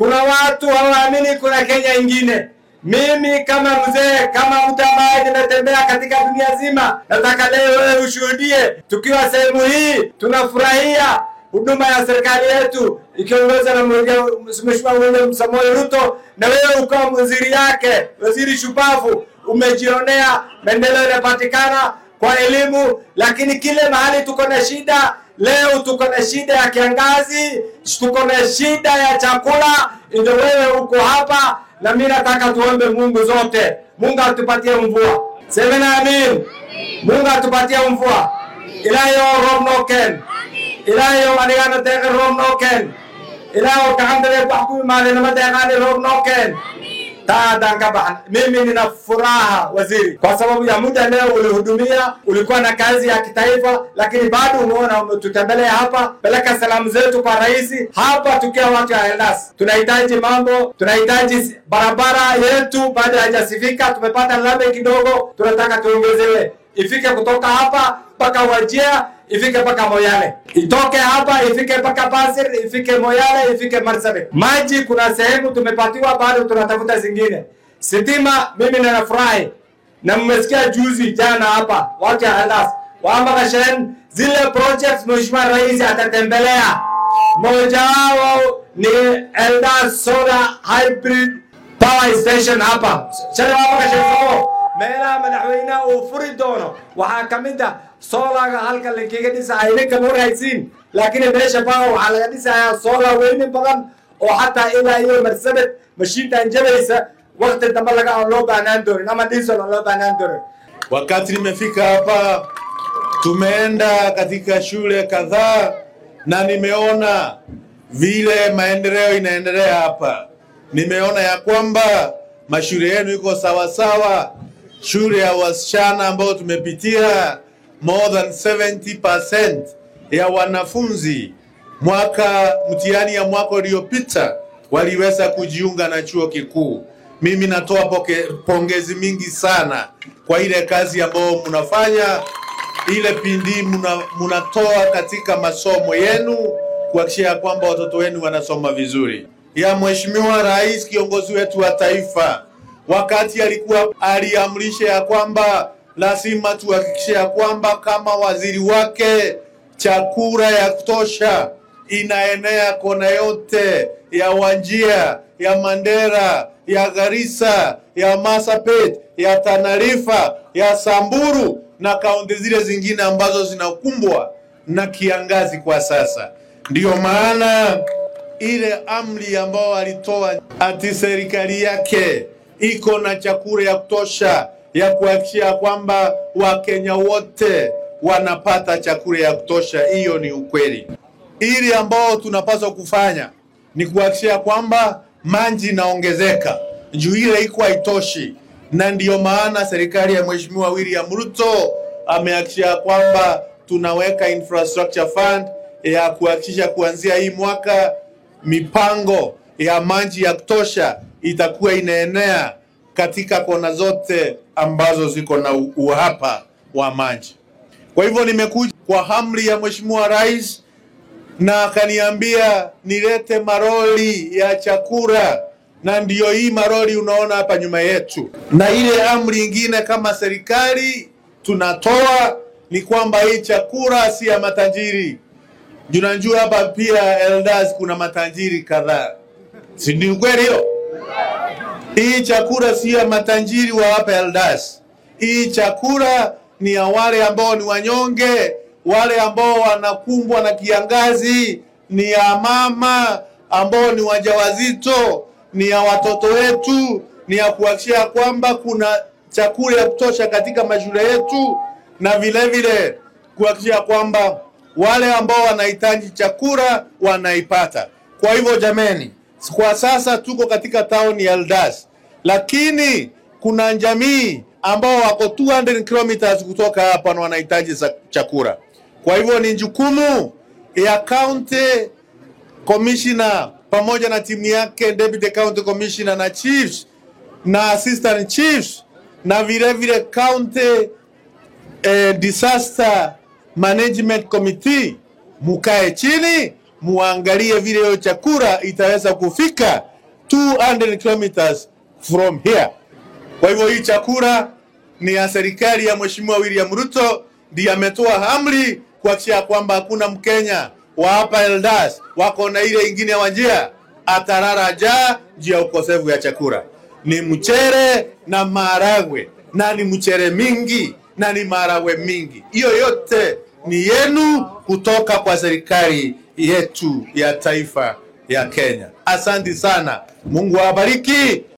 Kuna watu hawaamini kuna Kenya ingine. Mimi kama mzee, kama mtu ambaye nimetembea katika dunia zima, nataka leo wewe ushuhudie, tukiwa sehemu hii tunafurahia huduma ya serikali yetu ikiongozwa na Mheshimiwa William Samoei Ruto, na wewe ukawa waziri yake, waziri shupavu, umejionea maendeleo yanapatikana kwa elimu, lakini kile mahali tuko na shida leo, tuko na shida ya kiangazi, tuko na shida ya chakula, ndio wewe uko hapa, na mimi nataka tuombe Mungu zote, Mungu atupatie mvua. Semena amin. Mungu atupatie mvua. Ilayo rob noken. Ilayo adigana tege rob noken. Ilayo kakandale wax ku imaade nama deeqaani rob noken. Taadaan ka baxan. Mimi nina furaha waziri, kwa sababu ya muda leo ulihudumia, ulikuwa na kazi ya kitaifa, lakini bado umeona umetutembelea hapa. Peleka salamu zetu kwa rais hapa, tukiwa watu ya Eldas. Tunahitaji mambo, tunahitaji barabara yetu bado haijasifika. Tumepata lami kidogo, tunataka tuongezewe, ifike kutoka hapa mpaka Wajia ifike mpaka Moyale, itoke hapa ifike mpaka Pasir, ifike Moyale, ifike Marsabit. Maji kuna sehemu tumepatiwa, bado tunatafuta zingine. Sitima, mimi ninafurahi na mmesikia juzi jana hapa watu ya Eldas wamba kashen zile projects Mheshimiwa Rais atatembelea, moja wao ni Eldas Solar Hybrid Power Station hapa shalay wamba kashen soo meelaha madaxweynaha uu furi doono waxaa ka mid ah soolaga halka lankaga dhisaaya idinka ma warhaysiin laakiin meesha baa waxaa laga dhisayaa soola weyni badan oo xataa ilaa iyo marsabed mashiintan jabaysa wakti dambe laga aan loo baahnaan doonin ama diesel aan loo baahnaan doonin Wakati nimefika hapa, tumeenda katika shule kadhaa na nimeona vile maendeleo inaendelea hapa. Nimeona ya kwamba mashule yenu iko sawasawa. Shule ya wasichana ambayo tumepitia more than 70% ya wanafunzi mwaka mtihani ya mwaka uliopita waliweza kujiunga na chuo kikuu. Mimi natoa poke, pongezi mingi sana kwa ile kazi ambayo mnafanya, ile pindi muna, munatoa katika masomo yenu kuhakikisha ya kwamba watoto wenu wanasoma vizuri. Ya Mheshimiwa Rais, kiongozi wetu wa taifa, wakati alikuwa aliamrisha ya kwamba lazima tuhakikishe ya kwamba kama waziri wake chakula ya kutosha inaenea kona yote ya Wajia, ya Mandera, ya Garissa, ya Marsabit, ya Tana River, ya Samburu na kaunti zile zingine ambazo zinakumbwa na kiangazi kwa sasa. Ndiyo maana ile amri ambayo alitoa ati serikali yake iko na chakula ya kutosha ya kuhakikisha kwamba Wakenya wote wanapata chakula ya kutosha, hiyo ni ukweli. Ili ambao tunapaswa kufanya ni kuhakikisha kwamba maji inaongezeka, juu ile iko haitoshi, na ndiyo maana serikali ya Mheshimiwa William Ruto amehakikisha kwamba tunaweka infrastructure fund ya kuhakikisha kuanzia hii mwaka mipango ya maji ya kutosha itakuwa inaenea katika kona zote ambazo ziko na u- uhaba wa maji. Kwa hivyo nimekuja kwa amri ya Mheshimiwa Rais na akaniambia nilete maroli ya chakula, na ndiyo hii maroli unaona hapa nyuma yetu. Na ile amri ingine kama serikali tunatoa ni kwamba hii chakula si ya matajiri. Junajua hapa pia Eldas kuna matajiri kadhaa, si ni ukweli hiyo? Hii chakula si ya matajiri wa hapa Eldas. Hii chakula ni ya wale ambao ni wanyonge, wale ambao wanakumbwa na kiangazi, ni ya mama ambao ni wajawazito, ni ya watoto wetu, ni ya kuhakikisha kwamba kuna chakula ya kutosha katika mashule yetu, na vile vile kuhakikisha kwamba wale ambao wanahitaji chakula wanaipata. Kwa hivyo jameni, kwa sasa tuko katika tauni ya Eldas, lakini kuna jamii ambao wako 200 kilometers kutoka hapa na wanahitaji za- chakula. Kwa hivyo ni jukumu ya county commissioner pamoja na timu yake, deputy county commissioner na chiefs na assistant chiefs na vile vile county eh, disaster management committee, mukae chini muangalie vile hiyo chakula itaweza kufika 200 kilometers from here. Kwa hivyo hii chakula ni ya serikali ya Mheshimiwa William Ruto, ndiye ametoa amri kuhakikisha kwamba hakuna Mkenya wa hapa Eldas wako na ile ingine wa njia atarara njaa juu ya ukosefu ya chakula. Ni mchere na maharagwe, na ni mchere mingi na ni maharagwe mingi. Hiyo yote ni yenu kutoka kwa serikali yetu ya taifa ya Kenya. Asante sana, Mungu awabariki.